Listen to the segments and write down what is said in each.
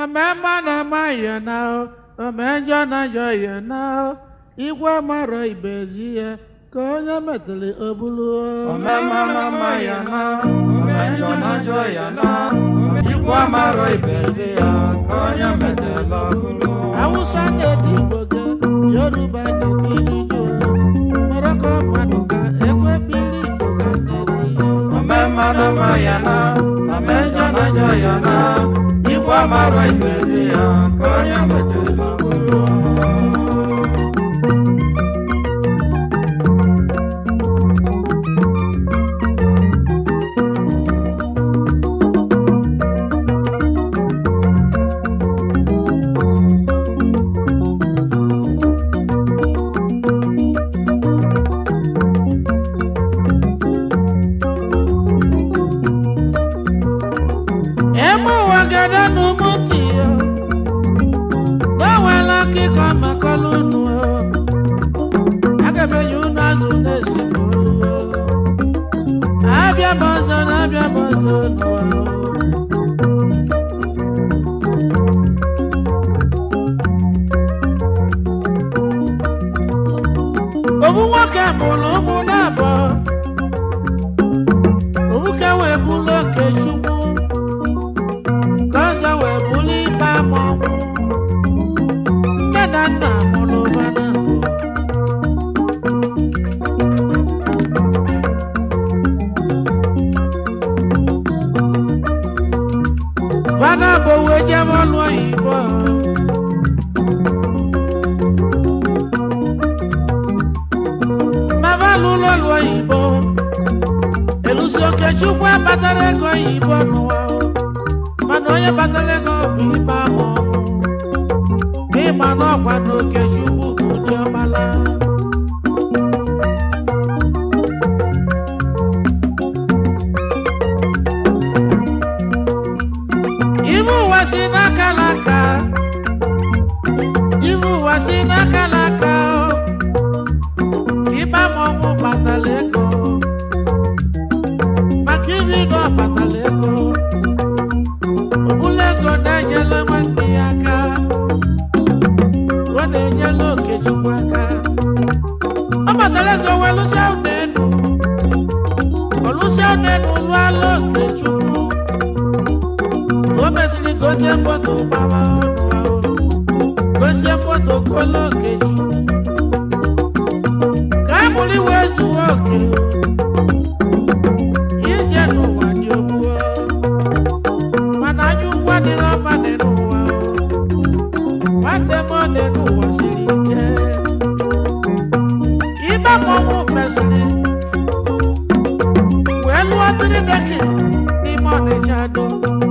omemma na-ama ya na omenjọ na-ajọ ya na igwe mara ibezi ya ka onye metụrụ obulu omemma na-ama ya na omenjọ na-ajọ ya na ikwu amarọ ibezi ya ka onye metela ọgụlụ awụsa na-eti igbo gị yoruba na-eti irijo moroko mmadụ ga ekwe bili igbo ga na-eti omemma na-ama ya na omenjọ na-ajọ ya na ikwu amarọ ibezi ya ka onye metela ọgụlụ eme ụwa gada n'ụmụ ntị ya gbanweela akịkọ makọlụ unu aga m enye unu azụ na-esi n'olu abịa m ọzọ na abịa m ọzọ n'ụwa obu nwoke mụrụ ụmụ na-abụọ obuke wee bụrụ oke chukwu ka ọzọ wee bụrụ ikpe amọnwụ nne na nna mụrụ ụba na abụọ Fana bụ wee jebe ọlụ oyibo Mama lụrụ ọlụ oyibo Elusi Okechukwu abatara ego oyibo n'ụwa o. mana onye batara ego bụ ikpe ama ọnwụ ma ịma na ọkwa na Okechukwu bụ ụdị ọmala ibe ụwa si n'aka n'aka ibe ụwa si n'aka n'aka o. ikpe ama ọnwụ batara ego maka iri na ọ batara ego ọbụla ego na-enyela nwanne ya aka ọ na-enyela okechukwu aka ọ batara ego wee lụsịa ụlọ elu ọlụsịa ụlọ elu lụọla okechukwu o mesịrị gote moto gbawa ọnụ ahụ gosie moto kwụọla okechukwu ka a mụrụ iwe zuo oke ije n'ụwa dị ogbuo mana anyị ụgwọ dị n'ọma dị n'ụwa o. nwanne m ọ dị n'ụwa siri ike ibe mmọnwụ mesịrị wee lụọ tiri deki n'ime ọnịcha do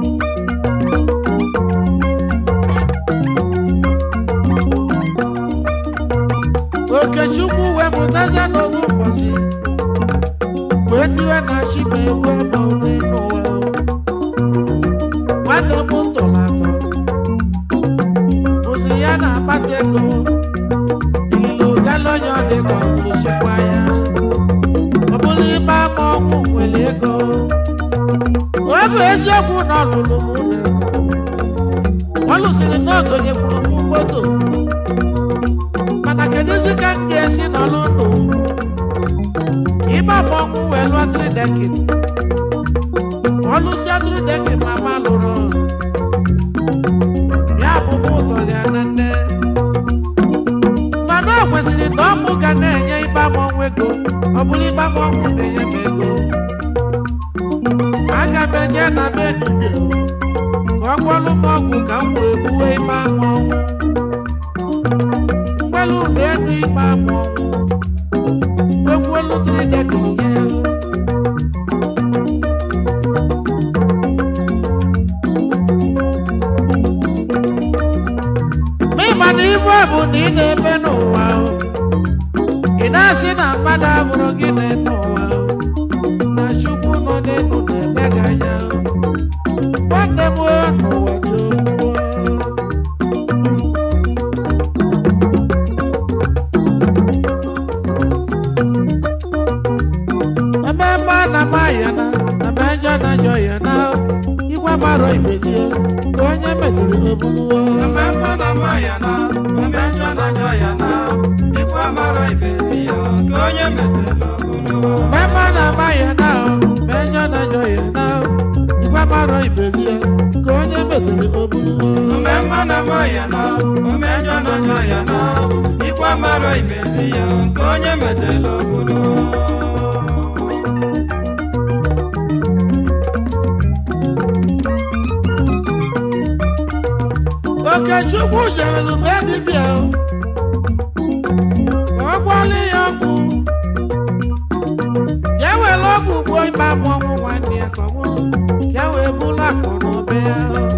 okechukwu wee mụtaza n'owu ụbọchị wee tiwe na chiba egwu ọma ụdị n'ụwa o. nwanne m tọrọ atọ ụzụ ya na-akpata ego ililo galonye ọ dị ka ọ lụsịkwa ya ọ bụrụ ịgba ama ọgwụ nwere ego ọ bụ eziokwu na ọ lụrụ m ụlọ ego ọ lụsịrị na ọ gonyekwuru m moto mana kedụzi ka m ga-esi nọrọ ndụ ịgba ama ọgwụ wee lụọ tridekin ọ lụsịa tridekin mama lụrụ ya bụ mụ tọrọ ya na nne mana o kwesịrị na ọmụ ga na-enye ịgba m ọnwụ ego ọ bụrụ ịgba m ọnwụ na-enye m ego aga m enye na be dibia ka ọ gwọlụ m ọgwụ ka m wee gbuwe ịgba m ọnwụ mgbelu na enu ịgba m ọnwụ egwuelu tridek nye ya ma ịma na ife a bụ na ị na-eme n'ụwa o. ị na-asị na mmadụ abụrụ gị na-eme ụwa o. na chukwu nọ n'elu na-eme gị anya o. nwanne m o, n'ụwa dị ogbu o. ebe ebe a na-ama ya na ebe njọ na njọ ya na igwe marọ ibezie ka onye metụrụ obuluwo ome mma na mma ya na ome njọ na njọ ya na ikwu amara ibezi ya nke onye metela ogologo mema na ama ya na menyo na njọ ya na igwe marọ ibezi ya ka onye metụrụ obuluwo ome mma na mma ya na ome njọ na njọ ya na ikwu amara ibezi ya nke onye metela ogologo okechukwu jerelu be dibịa ka ọ gwọọla ya ọgwụ ya were ọgwụ gbuo ịba mmọnwụ nwanne ya ka ọ nwụrụ ka e wee bụrụ akụ n'obe ya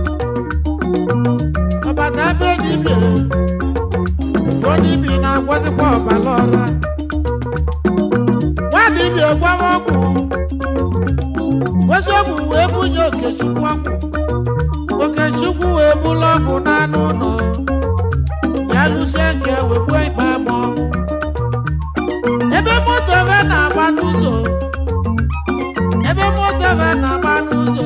ọbata be dibịa jụọ dibịa na-agwọzikwa ọbara ọra nwa dibịa gwawa ọgwụ gosi ọgwụ wee bunye okechukwu ọgwụ okechukwu wee bụrụ ọgwụ n'anụ ụlọ ya lụsie nke wekwe ikpe ama ọnwụ ebe moto ebe na-agba n'ụzọ ebe moto ebe na-agba n'ụzọ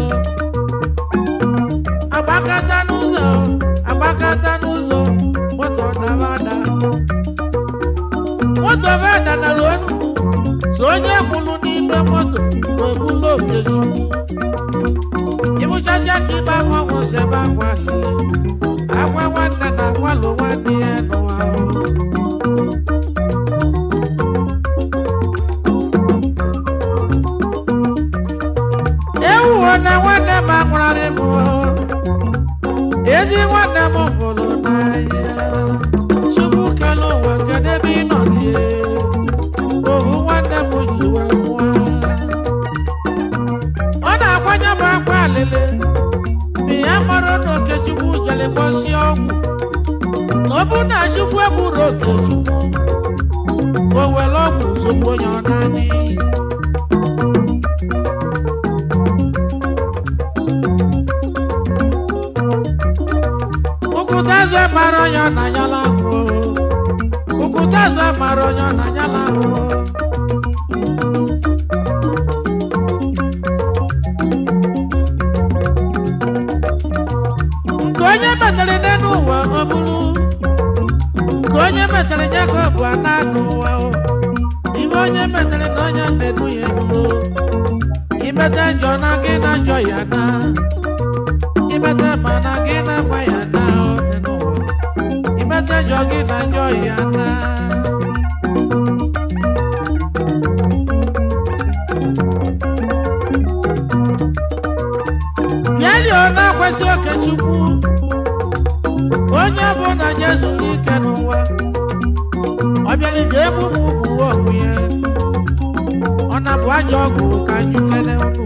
agbakata n'ụzọ agbakata n'ụzọ moto dara ada moto ebe danara onu so onye kwụrụ n'ime moto wee bụrụ okechukwu ịbụchasịa ka ịgba nwa ọgwụ si ebe akwa lele akwa nwanne na akwalụ nwanne ya n'ụwa ahụ ewuwo na nwanne m anwụrarị m ezi nwanne m hụrụ n'anya chukwu kele ụwa kedu ebe ị nọ die ohu nwanne m ji wee nwụọ ọ na-agbanye m akwa alele ma ya mara na okechukwu jere gbosi ọgwụ na ọ bụ na chukwu egburu okechukwu o were ọgwụ zogbu onye ọ naanị ụkwụtazụ mara onye ọ na-anyala ahụ ụkwụtazụ mara onye ọ na-anyala ahụ nke onye metere n'elu ụwa ọ bụrụ nke onye metere nye ka ọ bụ ana n'ụwa o. ihe onye metere na onye na-edu ya enuo imete njọ na gị na njọ ya na imete ma na gị na mma ya na ọ dị n'ụwa imete njọ gị na njọ ya na bịali ọ na-akwesị okechukwu onye bụ na je zuru ike n'ụwa ọ bịara ije emume ugwu ọgwụ ya ọ na-bụ ajọ ọgwụ ka anyị kene unu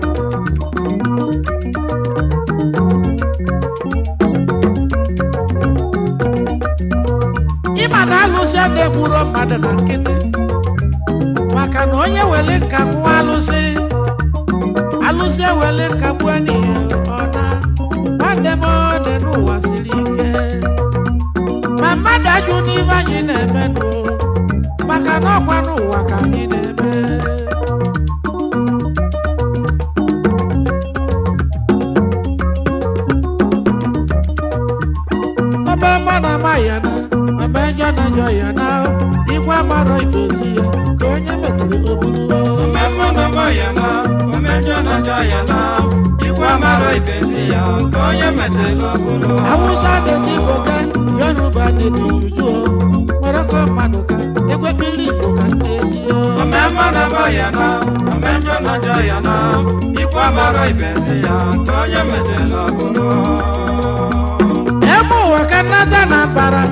ịma na alụsị a na-egburo mmadụ na nkịtị maka na onye were nka nwụọ alụsị alụsị ewele nka gbuo n'ihe ọ na nwanne m ọ dị n'ụwa siri ike ma mmadụ ajụ n'ihe anyị na-eme nụ maka na ọkwa n'ụwa ka anyị na-eme ọba mma na ama ya na ọba njọ na njọ ya na igwe amarọ idozi ya ka onye metere obulu ome mma na mma ya na ome njọ na njọ ya na ikwu amara ibezi ya nke onye metela ogologo Hausa na-eji Igbo ka Yoruba na-eji Juju o Morocco mmadụ ka ekwepili Igbo ka na-eji o ome mma na mma ya na ome njọ na njọ ya na ikwu amara ibezi ya nke onye metela ogologo ebe ụwa ka nnata na mbara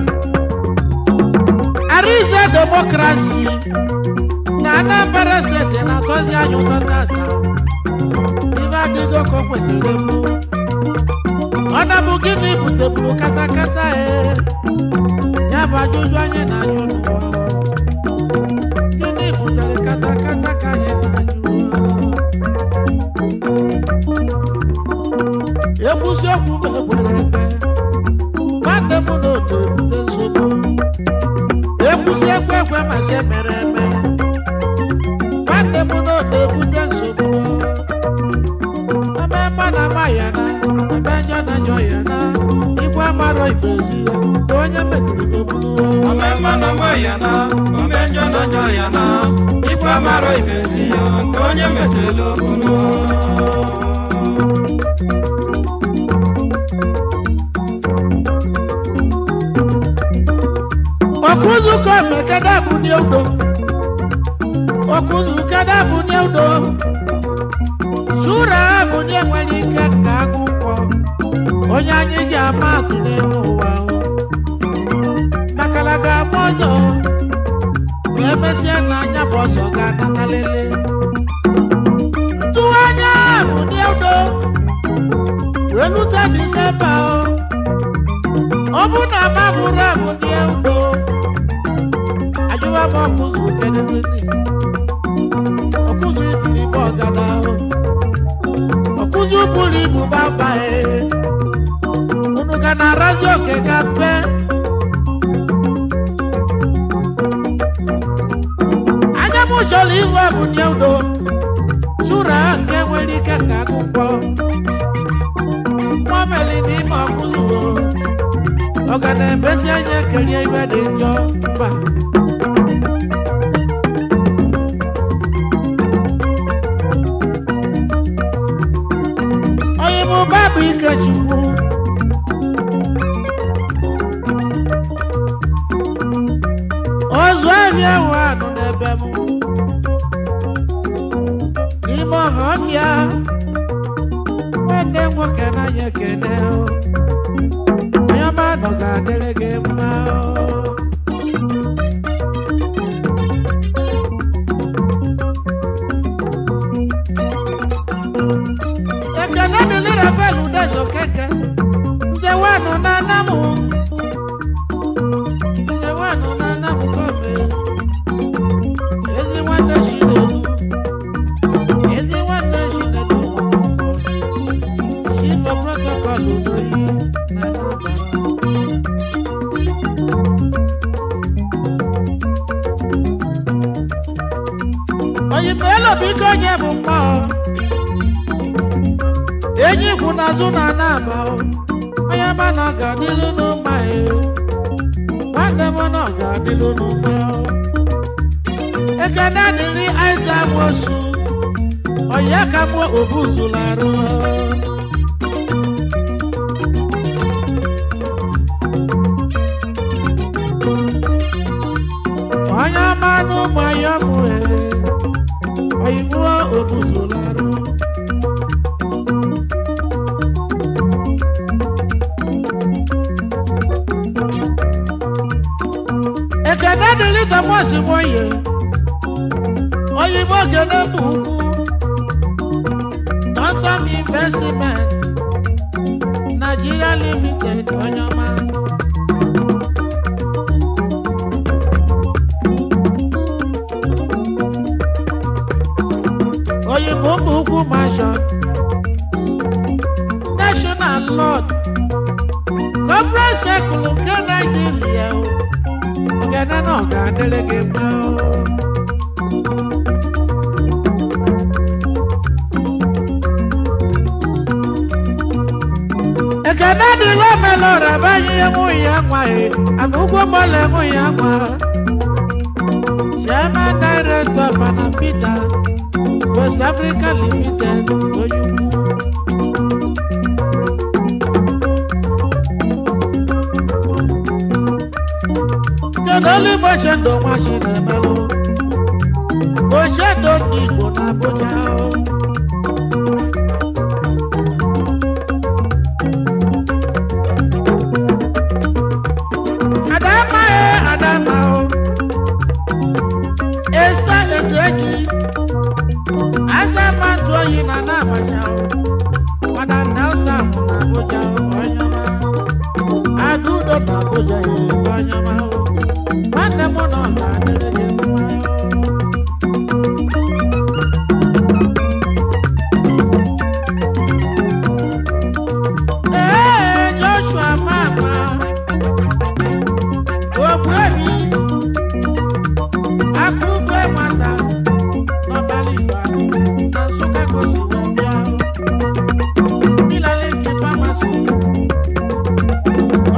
Arize demokrasi na Anambra steeti na-atọzi anyị ụtọ tata ibe adịgo ka o kwesịrị mbụ ọ na-bụ gịnị buteburu katakata e ya bụ ajụjụ anyị na-ajụ n'ụwa gịnị butere katakata ka anyị na-ajụ ekwusi okwu m ekwere ekwe nwanne m na otu ebute nsogbu ekwusi ekwe ekwe masị emere eme nwanne m na otu ebute nsogbu ebe mma na ama ya na ebe njọ na njọ ya na amarọ ibezi ya ka onye metụrụ n'okpuru ome mma na mma ya na ome njọ na njọ ya na ikwe mara ibezi ya ka onye metela okunu ọkụzụkọ mekada bụ ndị udo ọkụzụkada bụ ndị udo sura bụ ndị nwere ike ka agụkwọ onye anyị ji ama atụ n'elu ụwa makana ga-ama ọzọ ma emesịa na anya bụ ọzọ ga-anata lele tụwa anya bụ ndị udo wee lute disemba ọ bụ na mabụrụ abụ ndị udo ajụwa m ọkụzụ kedezini ọkụzụ iburu ibu ọgada ọkụzụ buru ibu baba unu ga na-arazi oke ka mpe anya m chọrọ ihu bụ ndị udo chụra nke nwere ike ka akwụkwọ nwa meli n'ime ọkụzụ ọ ga na-emezi anya kerie ibe dị njọ mba onye bụ babụ ikechukwu ozu ahịa ahụ anụ n'ebe m n'ime ọha ọfịa nwanne m nwoke n'anya ekene onye ọma nọ ga-adịrị gị mma ekene dịrị rafael udezo keke nzewanụ na anamụ nzewanụ na anamụ kọme ezi nwanne chinedu ezi nwanne chinedu chief of protocol udoyi na anambra oyimelo biko onye bụ mmụọ enyi kwụ n'azụ na anaba onye ma na ọ ga-adịlu n'ụma ya nwanne m na ọ ga-adịlu n'ụma ekene dịrị aiza mosu onye ka mụ obuzularụ onye ọma n'ụmụ ya mụ oyibo obuzularụ ekene dịrị thomas moye oyibo gene bụ ukwu tontom investment nigeria limited onye ọma oyibo bụ ukwu mansion national lord corporate circle nke naijiria o ọ̀gẹ̀dẹ̀ náà ga délégé mọ́. Ekene dị lọ́mẹ̀lọ́ rẹ̀ báyìí mú ìyá nwa yìí, àgùkù mọ́lẹ̀ mú ìyá nwa. Chairman Director Panam Peter, West Africa Limited, Oyinbu. kedu olu igbo chendo nwa chinemelụ ochedo ndị igbo na abụja adamaghị adama esta ezeji asamantụ oyi na na abacha madam delta na abụja onye ọma adụdo na abụja onye ọma nwanne m nọ ga-adịrị gị mma ee joshua mama ogbuebi akụkwe nwata n'ọbara igbo na nsụka gosi wee bịa ilaleki famasi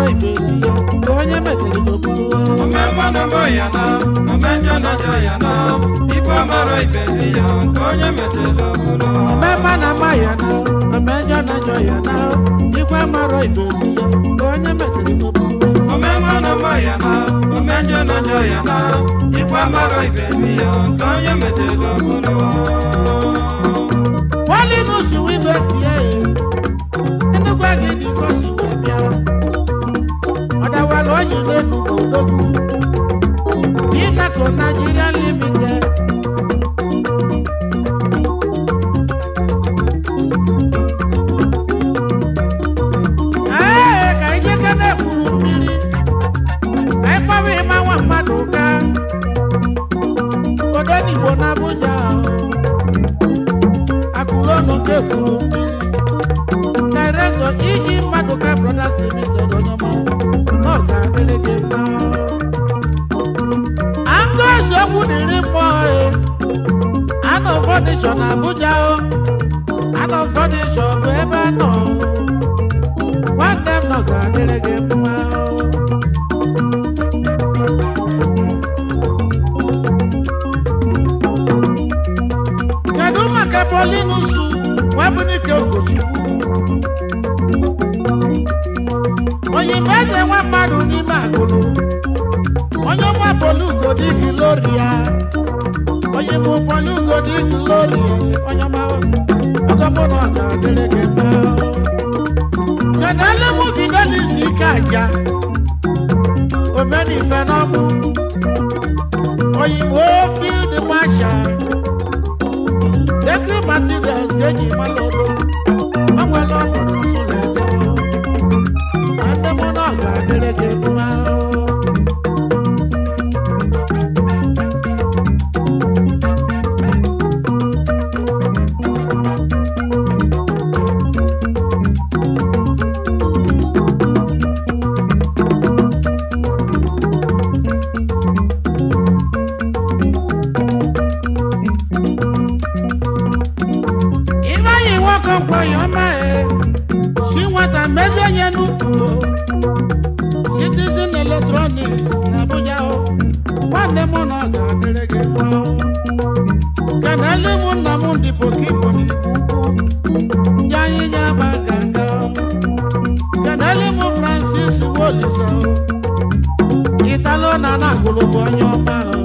ibezi ya ka onye metere n'okpuru ome mmanụ mbọ ya na ome njọ na njọ ya na ikwu amara ibezi ya nke onye metela obodo mmemme na ama ya na mmejọ na njọ ya na ikwe mara ibezi ya ka onye metere n'okpuru ome mmanụ mbọ ya na ome njọ na njọ ya na ikwu amara ibezi ya nke onye metela obodo wali n'usu ibe tie enugwa gị dịka si wee bịa ọdawara onye n'enu odogwu Inaco Nigeria Limited Ee, ka ije ka na-ekwuru mmiri ka anyị kpawa ịma nwa mmadụ ụka odenigbo na Abuja akụlọnụ nke ekwuru mmiri Director iyi mmadụ ka Brothers Limited onye ọma na ọ ga-adịrị gị mma Angus okwu dịrị mmụọ e anọ fọnịchọ na Abuja o anọ fọnịchọ bụ ebe a nọ nwanne m nọ ga-adịrị gị mma o kedu maka polinusu webunike ogochukwu oyimbo eze nwa mmadụ n'ime agụlụ onye ọma polugodi gloria oyimbo polugodi gloria onye ọma ọgọmụnọ ga-adịrị gị mma kedu elemu fidelis ike aja omenife n'ọmụ oyimbo field marshal Bakery materials ga-eji mmanụ ọrụ ọ nwere ọnọdụ nsụlọ eje nwanne m na ọ ga-adịrị gị mma ife anyị nwoke mkpọnyọ mee si nwata mezie nye n'ukwu citizen electronics na abuja o nwanne m na ọ ga-adịrị gị mma o. kenele m nna m ndị pokipo n'ikwu ukwu ya anyị nye aba ganga o. kenele m francis wolisa o. italo na na agụlụ bụ onye ọma o.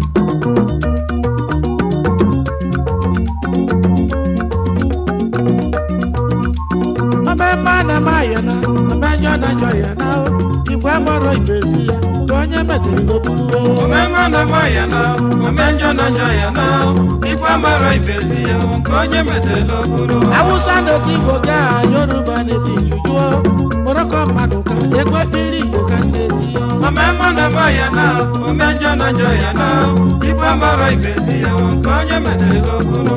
ọmemme a na-eme ayana ọmejọ na-ajọ ya na igwe mọrọ ibezi ya ka onye metere n'okpuru ome mmanụ mbọ ya na ome njọ na njọ ya na ikwu amara ibezi ya nke onye metela obodo awụsa na-eti igbo ga yoruba na-eti jujuo moroko mmadụ ka ekwe mmiri igbo ka na-eti ome mmanụ mbọ ya na ome njọ na njọ ya na ikwu amara ibezi ya nke onye metela obodo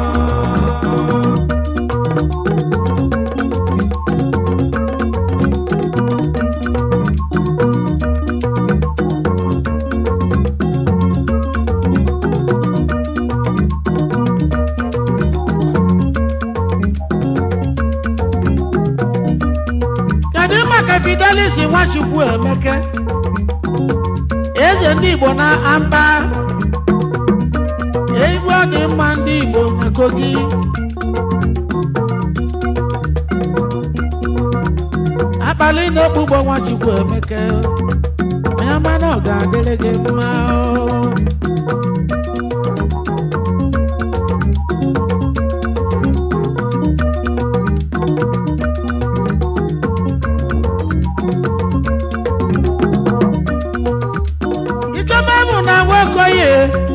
kedu maka fidelis nwachukwu emeke eze ndị igbo na amba igwe ọ dị mma ndị igbo na kogi abalị na-ekpugbo nwachukwu emeke onye mana ọ ga-adịrị gị mma o. ikemebụ na nwokoye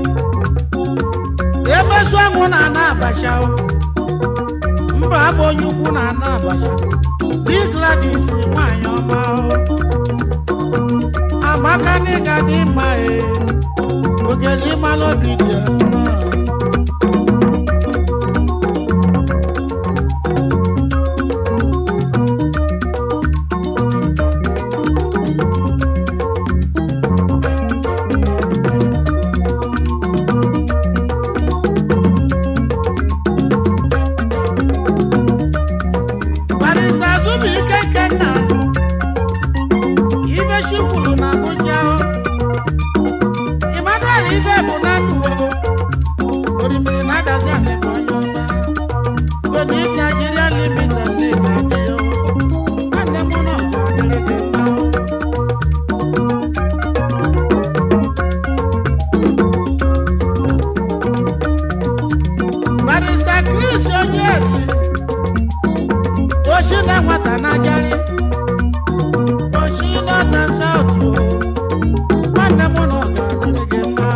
emesu anwụ na ana abacha o. mba abụ onye ukwu na ana abacha di gladys nwanyị ọma o. amaka n'ịga dị mma e ogele ịmala obi dị ya mma barista zubi ike kenna ozu kwuru na Abuja o. Emmanuel ibe bụ na ndụ o. Orimiri na-adazi anị bụ onye ọma. Tony Nigeria Limited na-ebe adị o. Nwanne m na ọ ga-adịrị gị mma o. barista Chris Onyeri oshi na nwata na-ajari oshi nọta saut nwanne m na ọ ga-adịrị gị mma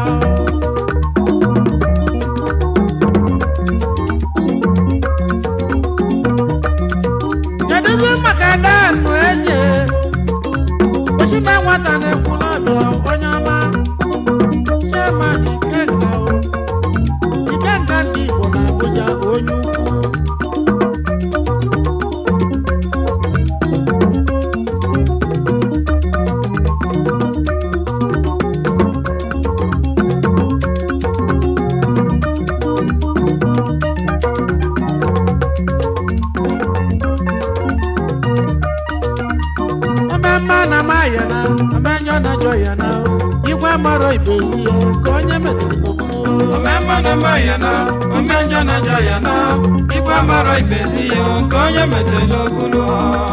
kedụzi maka danụ eze oshi na nwata na-ekwula ọbịa onye ọma chairman ikenga o ikenga ndị Igbo na Abuja onye ukwu ememme na maya na amenyo na jọ ya na igwe mara ibezi ya ka onye metụrụ n'okpuru omemma na mma ya na omenjọ na njọ ya na ikpe mara ibezi ya nke onye metela okpulu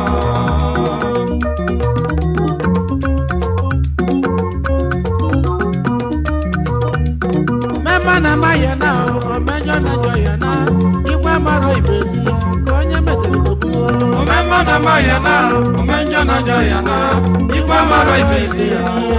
mmemme na maya na amenyo na jọ ya na igwe mara ibezi ya ka onye metụrụ n'okpuru omemma na mma ya na omenjọ na njọ ya na ikpe mara ibezi ya